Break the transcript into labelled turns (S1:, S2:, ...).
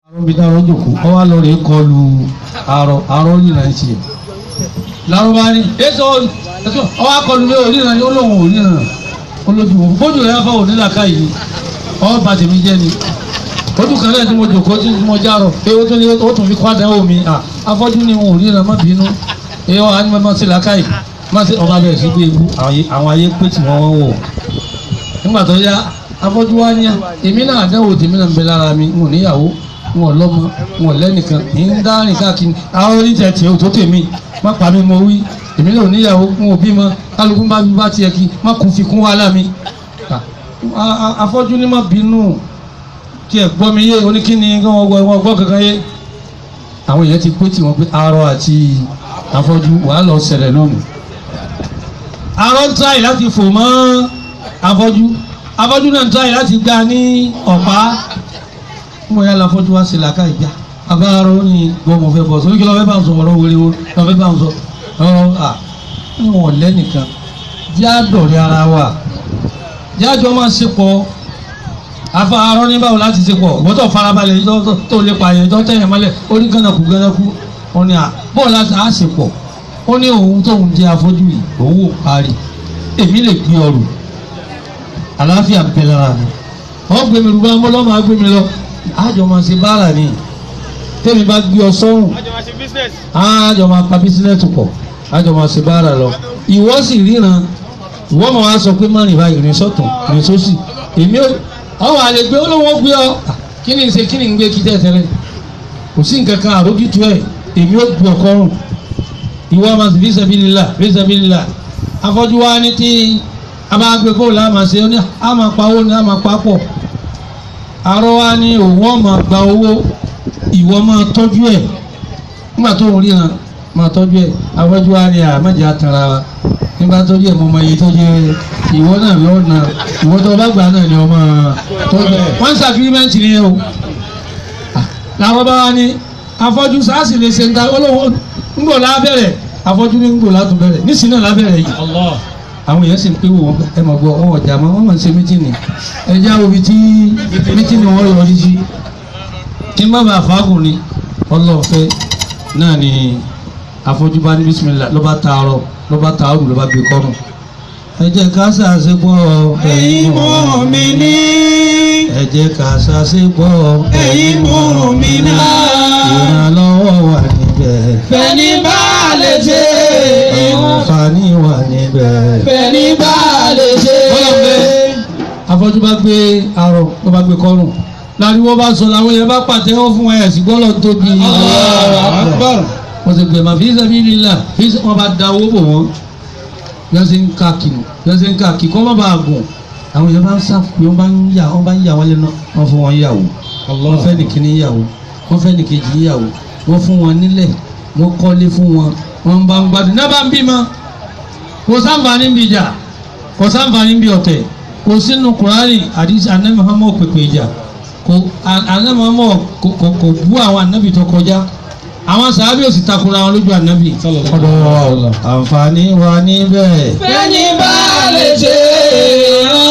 S1: àwọn ibi táwọn jòkó ọ wá lọ rè kọlu àrọ àrọ nìlà ń ṣe lárúbá ní èso èso ọ wá kọlu lé òníran ní olóhùn òníran olójú wọn bójú rẹ fọ ònílà káyìí ọ bá tèmi jẹ ni ojú kan náà tí mo jòkó tí mo járọ pé ó tún ní ó tún fi kọ́ àdáwò mi à afọ́jú ni wọn ò ríran má bínú ẹ ọ á ní má sí làákàyè má sí ọba bẹ̀rẹ̀ sí gbé ewu àwọn ayé pé tí wọ́n wọ́n wọ̀ nígbà tó yá afọ́jú wá ní à èmi náà àdáwò tèmi náà ń bẹ lára mi n ò níyàwó n ò lọ́mọ n ò lẹ́nìkan ní ń dá rìn káàkiri àwọn oníjẹ tiẹ̀ ò tó tèmi má pa mi mo wí èmi náà ò níyàwó n ò bímọ kálukú bá mi bá tiẹ̀ kí má kún fi kún wàhálà mi afọ́jú ní má bínú tí ẹ gbọ́ mi yé oníkíni kí wọ́n gbọ́ wọn gbọ́ kankan yé àwọn èèyàn ti pé tí wọ́n pé arọ àti afọ́jú wàá lọ ṣẹlẹ̀ lónìí arọ ń tráì láti fò mọ́ afọ́jú afọ́jú náà ń tráì láti gbá ní ọ̀pá mo yà láfọ́jú wá sí làákà ìgbà abáàrọ̀ ní gbọ́ mo fẹ́ bọ̀ sórí kí lọ́ fẹ́ bá ń sọ ọ̀rọ̀ wẹ̀rẹ̀ wo lọ́ fẹ́ bá ń sọ ọ̀rọ̀ à wọn lẹ́nìkan jẹ́ àdọ̀rẹ́ ara wa jẹ́ àjọ máa ṣe pọ̀ afa arọ ní báwo láti ṣe pọ̀ gbọ́dọ̀ farabalẹ̀ yìí tó tó lè pa yẹn tó tẹ̀yẹ̀ mọ́lẹ̀ ó ní gánàkú gánàkú ó ní à bọ́ọ̀ láti á ṣe pọ̀ ó ní òun tóun jẹ́ afọ́jú yìí òun ò parí èmi lè gbé ọrùn àlàáfíà bẹ lára mi wọ́n gbé mi rúbá mọ́lọ́ máa gbé mi lọ àjọ máa ṣe báárà ni tẹ́mi bá gbé ọ sọ́rùn àjọ máa pa bísínẹ́sì pọ̀ àjọ máa ṣe báárà lọ ìwọ sì ríran ìwọ máa wá sọ pé má rìn báyìí rìn sọ́tún rìn sósì èmi ò àwọn àlè gbé olówó gbé ọ kí ni ṣe kí ni ń gbé kí tẹ́tẹ́rẹ́ kò sí nǹkan kan àrójútu ẹ̀ èmi ò gbé ọkọ rùn ìwọ ọmọ sì fi sabilillah fi sabilillah afọ́jú wa ní tí a bá gbé kó la máa ṣe ó ní a máa pa owó ní a máa pa pọ̀ arọ wa ní òun ọ̀ máa gba owó ìwọ máa tọ́jú ẹ̀ nígbà tó ń ríran máa tọ́jú ẹ̀ afọ́jú wa ní àmọ́jà àtàrà wa nígbà tọ́jú ẹ̀ mọ́ ọmọ yìí tọ́jú ẹ̀ ìwọ náà lọ́nà ìwọ tó bá gbà náà ni ọmọ tọ́jú ẹ̀ wọ́n ń sàfírímẹ́ǹtì ni o làwọn bá wa ní afọ́jú sáàsì lè ṣe ń ta olówó ńgbò lábẹ́rẹ̀ afọ́jú ní ńgbò látún bẹ̀rẹ̀ nísìnyí náà lábẹ́rẹ̀ yìí àwọn èèyàn sì ń pé wò wọn ẹ mọ̀ gbọ́ wọn ọ̀jà mọ́ wọn mọ̀ ń ṣe mítìnì ẹ já omi tí mítìnì wọn yọ sí kí n má bàa fàágùn ni ọlọ́ọ̀fẹ́ náà ni afọ́jú bá ní bísímìlà ló bá taarọ̀ ló bá taarọ̀ ló bá gbé kọ́rùn ẹ jẹ́ ká ṣàṣepọ̀
S2: ẹ̀yin mùmínì
S1: ẹ jẹ́ ká ṣàṣepọ̀
S2: ẹ̀yin mùmínà
S1: ìrànlọ́wọ́ wà níbẹ̀
S2: fẹ́ni bá lè ṣe
S1: àǹfààní wà níbẹ̀.
S2: fẹ́ni bá lè ṣe.
S1: afọ́jú bá gbé arọ ló bá gbé kọ́rùn láriwo bá sọ làwọn yẹn bá pàtẹ́wọ́ fún ẹ̀ sí gbọ́dọ̀ tóbi. wọ́n ti gbẹ̀mọ̀ fi sabilillah fi wọ́n bá da owó bò wọ́n yọ́n ṣe ń ká kìnnù yọ́n ṣe ń ká kì kọ́ má bàa gùn àwọn yẹn bá ń sá wọ́n bá ń yà wọ́n bá ń yà wọ́n lẹ́nu wọ́n fún wọn yàwó wọ́n fẹ́ nìkíní yàwó wọ́n fẹ́ nìkejì yàwó wọ́n fún wọn nílẹ̀ wọ́n kọ́lé fún wọn wọ́n bá ń gbádùn náà bá ń bímọ kò sáǹfààní ń bi ìjà kò sáǹfààní ń bi ọ̀tẹ̀ kò sínú kùránì àdìsí anabi muhammad pèpè ìjà kò anabi muhammad kò kò bú àwọn anabi tó kọjá àwọn sàábì ò sì takora wọn lójú anabi. àǹfààní wà níbẹ̀.
S2: fẹ́ni bá lè ṣe.